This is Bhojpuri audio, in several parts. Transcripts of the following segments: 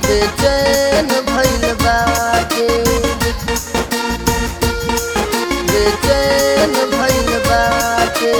बेचैन भइल बाटे बेचैन भइल बाटे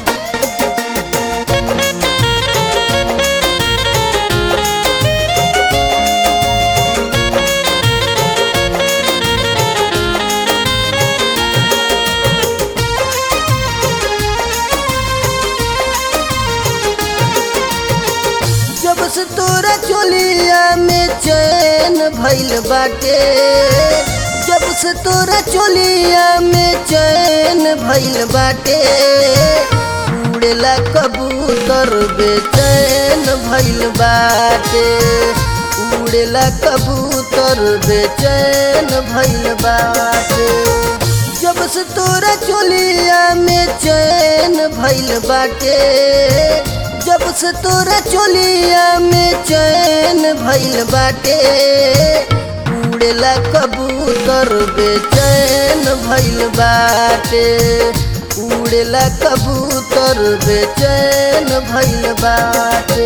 जब से तोरा चोलिया में चैन भइल बाटे जब से तोरा चोलिया में चैन भइल बाटे उड़ेला कबूतर बेचैन भइल बाटे उड़ेला कबूतर बेचैन भइल बाटे जब से तोरा चोलिया में चैन भइल बाटे जब से तोरा चोलिया में चैन भइल बाटे उड़ेला कबूतर बेचैन भइल बाटे उड़ेला कबूतर बेचैन भइल बाटे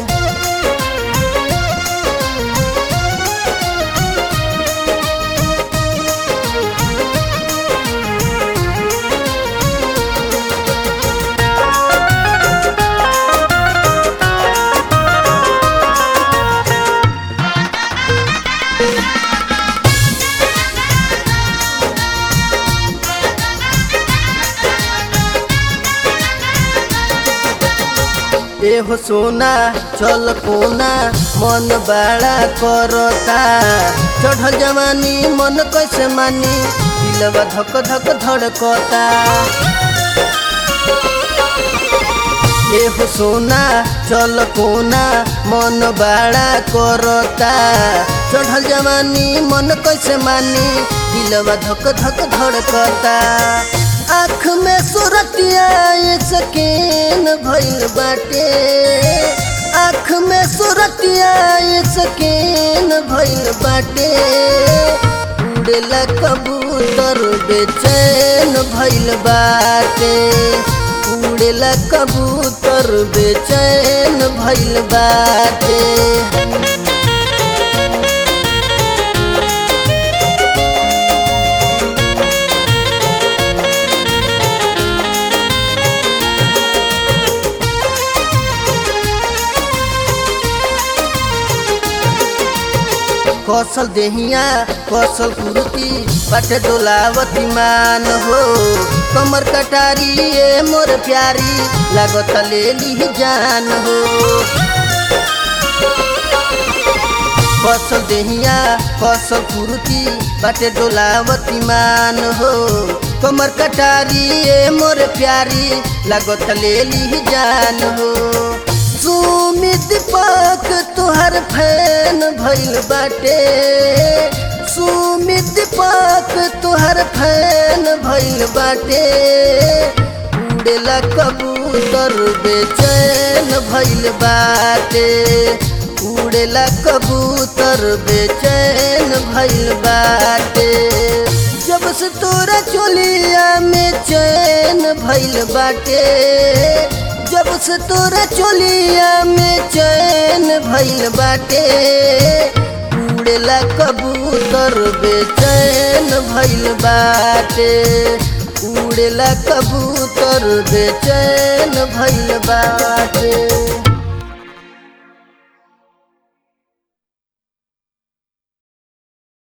एहो सोना चल कोना मन बड़ा करता चढ़ल जवानी मन कैसे मानी दिलवा धक धक धड़कता एहो सोना चल कोना मन बड़ा करता चढ़ल जवानी मन कैसे मानी दिलवा धक धक धड़कता आँख में सुरतिया सकेन भइल बाटे आँख में सुरतिया सकेन भइल बाटे उड़ेला कबूतर बेचैन भइल बाटे उड़ेला कबूतर बेचैन भइल बाटे कौशल देहिया कौशल कुर्ती पट डोलावती मान हो कमर कटारी ए मोर प्यारी लागत ले ली जान हो कौशल देहिया कौशल कुर्ती पट डोलावती मान हो कमर कटारी ए मोर प्यारी लागत ले ली जान हो सुमित पाक तुहर फैन भइल बाटे सुमित पाक तुहर फैन भइल बाटे उड़ेला कबूतर बेचैन भइल बाटे उड़ेला कबूतर बेचैन भइल बाटे जब से तोरा चोलिया में चैन भइल बाटे जब से तोरा चोलिया में चैन भइल बाटे उड़ेला कबूतर बेचैन भइल बाटे उड़ेला कबूतर बेचैन भइल बाटे